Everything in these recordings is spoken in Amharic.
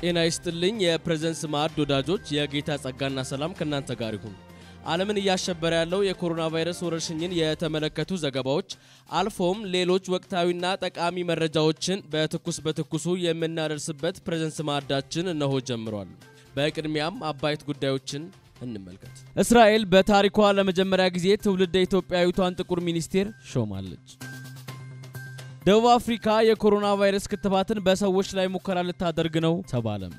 ጤና ይስጥልኝ የፕሬዘንስ ማዕድ ወዳጆች፣ የጌታ ጸጋና ሰላም ከእናንተ ጋር ይሁን። ዓለምን እያሸበረ ያለው የኮሮና ቫይረስ ወረርሽኝን የተመለከቱ ዘገባዎች አልፎም ሌሎች ወቅታዊና ጠቃሚ መረጃዎችን በትኩስ በትኩሱ የምናደርስበት ፕሬዘንስ ማዕዳችን እነሆ ጀምሯል። በቅድሚያም አበይት ጉዳዮችን እንመልከት። እስራኤል በታሪኳ ለመጀመሪያ ጊዜ ትውልደ ኢትዮጵያዊቷን ጥቁር ሚኒስቴር ሾማለች። ደቡብ አፍሪካ የኮሮና ቫይረስ ክትባትን በሰዎች ላይ ሙከራ ልታደርግ ነው ተባለም።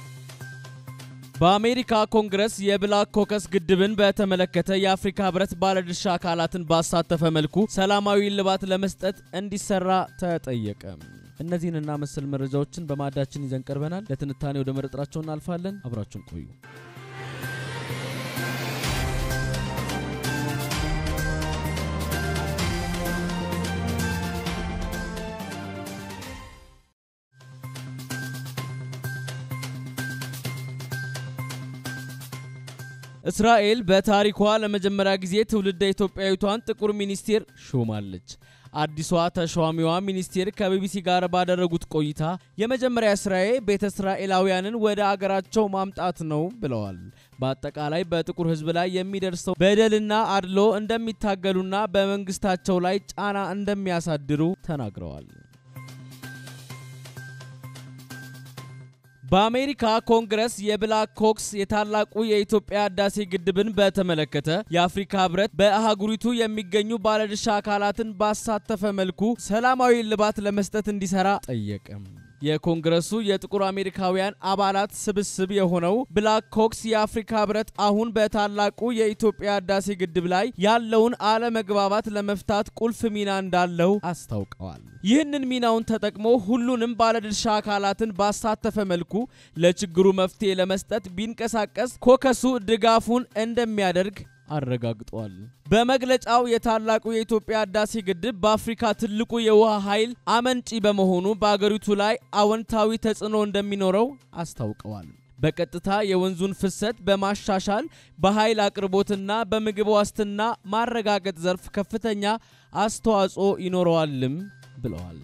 በአሜሪካ ኮንግረስ የብላክ ኮከስ ግድብን በተመለከተ የአፍሪካ ሕብረት ባለድርሻ አካላትን ባሳተፈ መልኩ ሰላማዊ እልባት ለመስጠት እንዲሰራ ተጠየቀ። እነዚህንና መሰል መረጃዎችን በማዕዳችን ይዘን ቀርበናል። ለትንታኔ ወደ መረጥራቸው እናልፋለን። አብራችሁን ቆዩ። እስራኤል በታሪኳ ለመጀመሪያ ጊዜ ትውልደ ኢትዮጵያዊቷን ጥቁር ሚኒስቴር ሾማለች። አዲሷ ተሿሚዋ ሚኒስቴር ከቢቢሲ ጋር ባደረጉት ቆይታ የመጀመሪያ ስራዬ ቤተ እስራኤላውያንን ወደ አገራቸው ማምጣት ነው ብለዋል። በአጠቃላይ በጥቁር ሕዝብ ላይ የሚደርሰው በደልና አድሎ እንደሚታገሉና በመንግስታቸው ላይ ጫና እንደሚያሳድሩ ተናግረዋል። በአሜሪካ ኮንግረስ የብላክ ኮክስ የታላቁ የኢትዮጵያ ህዳሴ ግድብን በተመለከተ የአፍሪካ ህብረት በአህጉሪቱ የሚገኙ ባለድርሻ አካላትን ባሳተፈ መልኩ ሰላማዊ እልባት ለመስጠት እንዲሰራ ጠየቀም። የኮንግረሱ የጥቁር አሜሪካውያን አባላት ስብስብ የሆነው ብላክ ኮክስ የአፍሪካ ህብረት አሁን በታላቁ የኢትዮጵያ ህዳሴ ግድብ ላይ ያለውን አለመግባባት ለመፍታት ቁልፍ ሚና እንዳለው አስታውቀዋል። ይህንን ሚናውን ተጠቅሞ ሁሉንም ባለድርሻ አካላትን ባሳተፈ መልኩ ለችግሩ መፍትሄ ለመስጠት ቢንቀሳቀስ ኮከሱ ድጋፉን እንደሚያደርግ አረጋግጧል። በመግለጫው የታላቁ የኢትዮጵያ ህዳሴ ግድብ በአፍሪካ ትልቁ የውሃ ኃይል አመንጪ በመሆኑ በአገሪቱ ላይ አዎንታዊ ተጽዕኖ እንደሚኖረው አስታውቀዋል። በቀጥታ የወንዙን ፍሰት በማሻሻል በኃይል አቅርቦትና በምግብ ዋስትና ማረጋገጥ ዘርፍ ከፍተኛ አስተዋጽኦ ይኖረዋልም ብለዋል።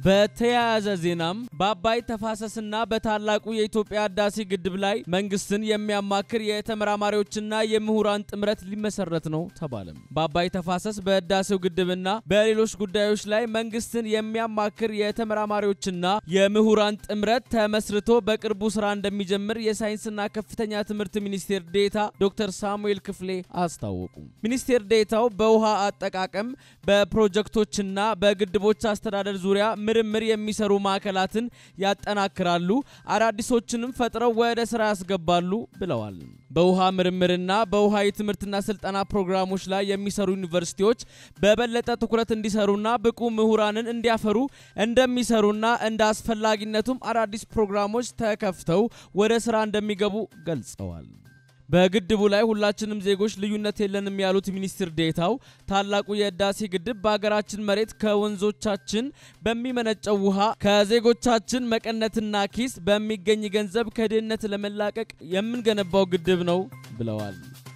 በተያያዘ ዜናም በአባይ ተፋሰስና በታላቁ የኢትዮጵያ ህዳሴ ግድብ ላይ መንግስትን የሚያማክር የተመራማሪዎችና የምሁራን ጥምረት ሊመሰረት ነው ተባለም። በአባይ ተፋሰስ በህዳሴው ግድብና በሌሎች ጉዳዮች ላይ መንግስትን የሚያማክር የተመራማሪዎችና የምሁራን ጥምረት ተመስርቶ በቅርቡ ስራ እንደሚጀምር የሳይንስና ከፍተኛ ትምህርት ሚኒስቴር ዴታ ዶክተር ሳሙኤል ክፍሌ አስታወቁ። ሚኒስቴር ዴታው በውሃ አጠቃቀም በፕሮጀክቶችና በግድቦች አስተዳደር ዙሪያ ምርምር የሚሰሩ ማዕከላትን ያጠናክራሉ፣ አዳዲሶችንም ፈጥረው ወደ ስራ ያስገባሉ ብለዋል። በውሃ ምርምርና በውሃ የትምህርትና ስልጠና ፕሮግራሞች ላይ የሚሰሩ ዩኒቨርሲቲዎች በበለጠ ትኩረት እንዲሰሩና ብቁ ምሁራንን እንዲያፈሩ እንደሚሰሩና እንደ አስፈላጊነቱም አዳዲስ ፕሮግራሞች ተከፍተው ወደ ስራ እንደሚገቡ ገልጸዋል። በግድቡ ላይ ሁላችንም ዜጎች ልዩነት የለንም ያሉት ሚኒስትር ዴታው ታላቁ የህዳሴ ግድብ በሀገራችን መሬት ከወንዞቻችን በሚመነጨው ውሃ ከዜጎቻችን መቀነትና ኪስ በሚገኝ ገንዘብ ከድህነት ለመላቀቅ የምንገነባው ግድብ ነው ብለዋል።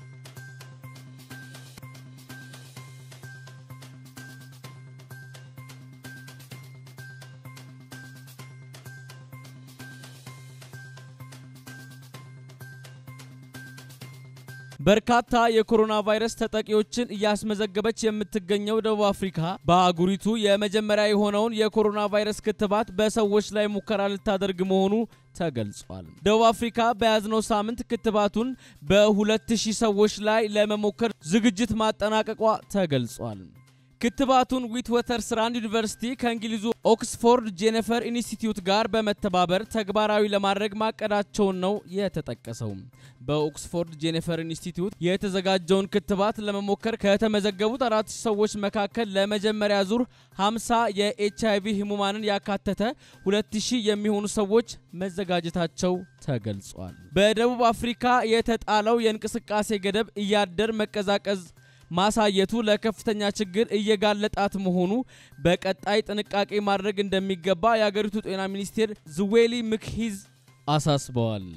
በርካታ የኮሮና ቫይረስ ተጠቂዎችን እያስመዘገበች የምትገኘው ደቡብ አፍሪካ በአህጉሪቱ የመጀመሪያ የሆነውን የኮሮና ቫይረስ ክትባት በሰዎች ላይ ሙከራ ልታደርግ መሆኑ ተገልጿል። ደቡብ አፍሪካ በያዝነው ሳምንት ክትባቱን በ2000 ሰዎች ላይ ለመሞከር ዝግጅት ማጠናቀቋ ተገልጿል። ክትባቱን ዊትወተርስራንድ ዩኒቨርሲቲ ከእንግሊዙ ኦክስፎርድ ጄኔፈር ኢንስቲትዩት ጋር በመተባበር ተግባራዊ ለማድረግ ማቀዳቸውን ነው የተጠቀሰው። በኦክስፎርድ ጄኔፈር ኢንስቲትዩት የተዘጋጀውን ክትባት ለመሞከር ከተመዘገቡት አራት ሰዎች መካከል ለመጀመሪያ ዙር 50 የኤችአይቪ ህሙማንን ያካተተ 2000 የሚሆኑ ሰዎች መዘጋጀታቸው ተገልጿል። በደቡብ አፍሪካ የተጣለው የእንቅስቃሴ ገደብ እያደር መቀዛቀዝ ማሳየቱ ለከፍተኛ ችግር እየጋለጣት መሆኑ በቀጣይ ጥንቃቄ ማድረግ እንደሚገባ የአገሪቱ ጤና ሚኒስቴር ዝዌሊ ምክሂዝ አሳስበዋል።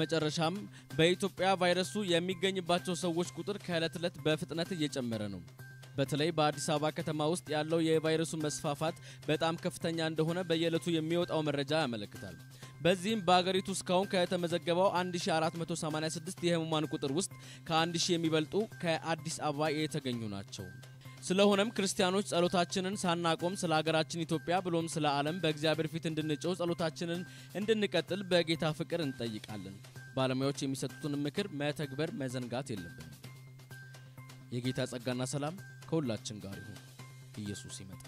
በመጨረሻም በኢትዮጵያ ቫይረሱ የሚገኝባቸው ሰዎች ቁጥር ከዕለት ዕለት በፍጥነት እየጨመረ ነው። በተለይ በአዲስ አበባ ከተማ ውስጥ ያለው የቫይረሱ መስፋፋት በጣም ከፍተኛ እንደሆነ በየዕለቱ የሚወጣው መረጃ ያመለክታል። በዚህም በአገሪቱ እስካሁን ከተመዘገበው 1486 የህሙማን ቁጥር ውስጥ ከ1000 የሚበልጡ ከአዲስ አበባ የተገኙ ናቸው። ስለሆነም ክርስቲያኖች ጸሎታችንን ሳናቆም ስለ ሀገራችን ኢትዮጵያ ብሎም ስለ ዓለም በእግዚአብሔር ፊት እንድንጮህ ጸሎታችንን እንድንቀጥል በጌታ ፍቅር እንጠይቃለን። ባለሙያዎች የሚሰጡትን ምክር መተግበር መዘንጋት የለብንም። የጌታ ጸጋና ሰላም ከሁላችን ጋር ይሁን። ኢየሱስ ይመጣል።